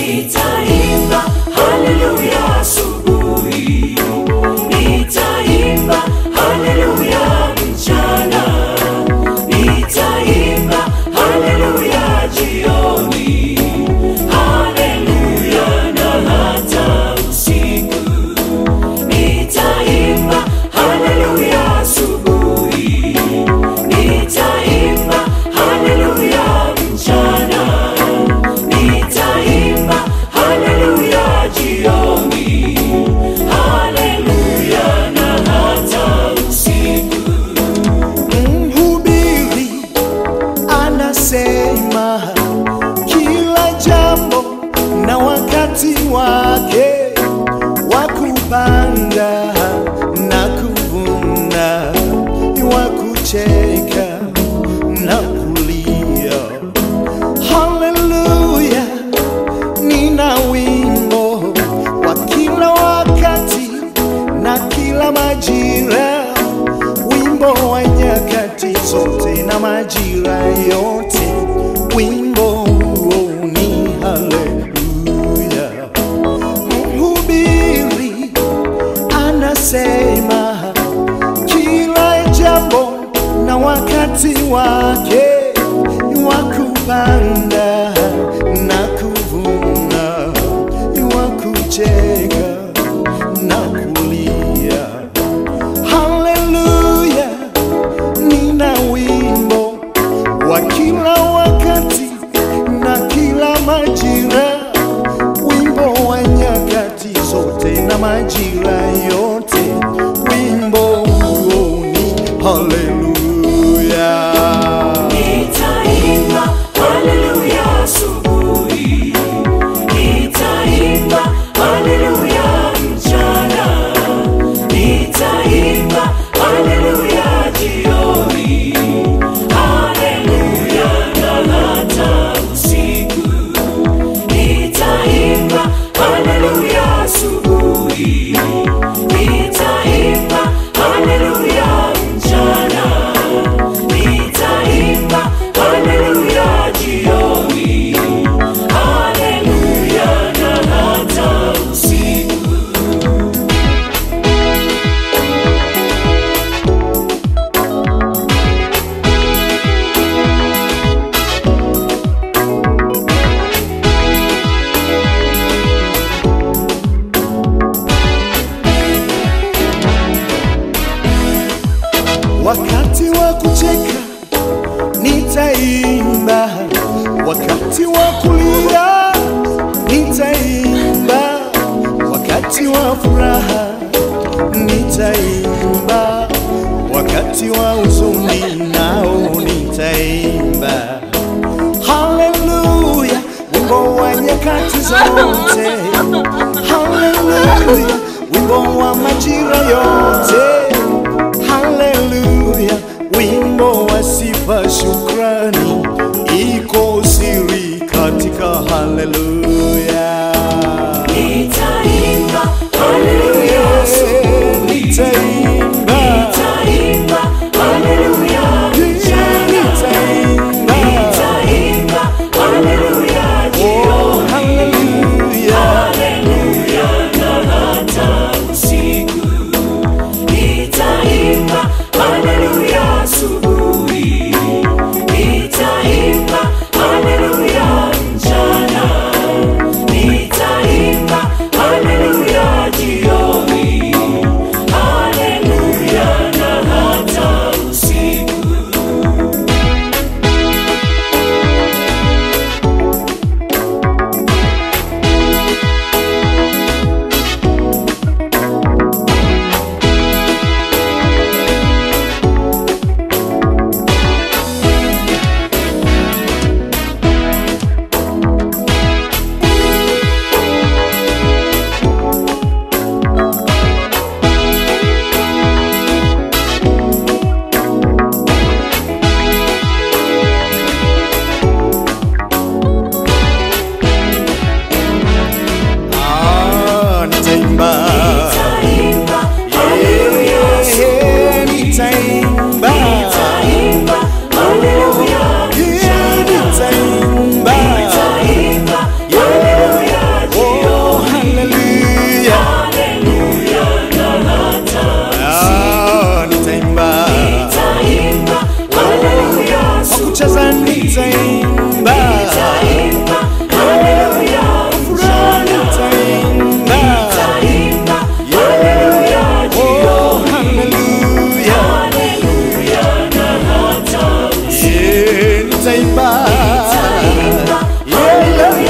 nitaimba haleluya asubuhi, nitaimba haleluya mchana, nitaimba haleluya jioni, haleluya na hata usiku, nitaimba haleluya asubuhi, nitaimba haleluya mchana, nitaimba haleluya jioni, haleluya na hata usiku. Mhubiri anasema kila jambo na wakati wake wa kupanda na kuvuna, wa kucheka na kulia. Haleluya, nina wimbo wa kila wakati na kila majira wimbo wa nyakati zote na majira yote, wimbo huo ni haleluya. Mhubiri anasema kila jambo na wakati wake wa kupanda na kuvuna, wa kucheka na kulia. Haleluya, nina wimbo wa kila wakati na kila majira, wimbo wa nyakati zote na majira yote, wimbo huo ni haleluya. Nitaimba haleluya asubuhi, nitaimba haleluya mchana, nitaimba haleluya jioni, haleluya na hata usiku, nitaimba haleluya asubuhi, nitaimba haleluya mchana nitaimba haleluya jioni, haleluya na hata usiku. Wakati wa kucheka nitaimba, wakati wa kulia nitaimba, wakati wa furaha nitaimba, wakati wa huzuni nao nitaimba. Haleluya, wimbo wa nyakati zote. Haleluya, wimbo wa majira yote. Haleluya, wimbo wa sifa, shukrani, iko siri katika haleluya. Nitaimba haleluya asubuhi, Nitaimba, nitaimba haleluya mchana, nitaimba, nitaimba haleluya jioni, haleluya. haleluya na hata usiku, nitaimba haleluya asubuhi, nitaimba haleluya mchana, nitaimba Nitaimba, haleluya, furaha nitaimba nitaimba, haleluya, oh haleluya haleluya, na hata yeah nitaimba yeah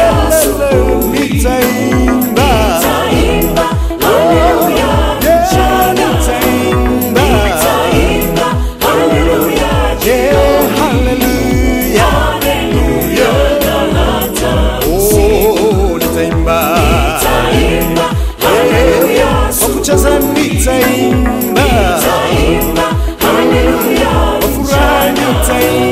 nitaimba nitaimba, haleluya, yeah nitaimba nitaimba, haleluya, yeah haleluya haleluya, na hata oh nitaimba nitaimba, haleluya, kwa kucheza nitaimba nitaimba, haleluya, kwa furaha nitaimba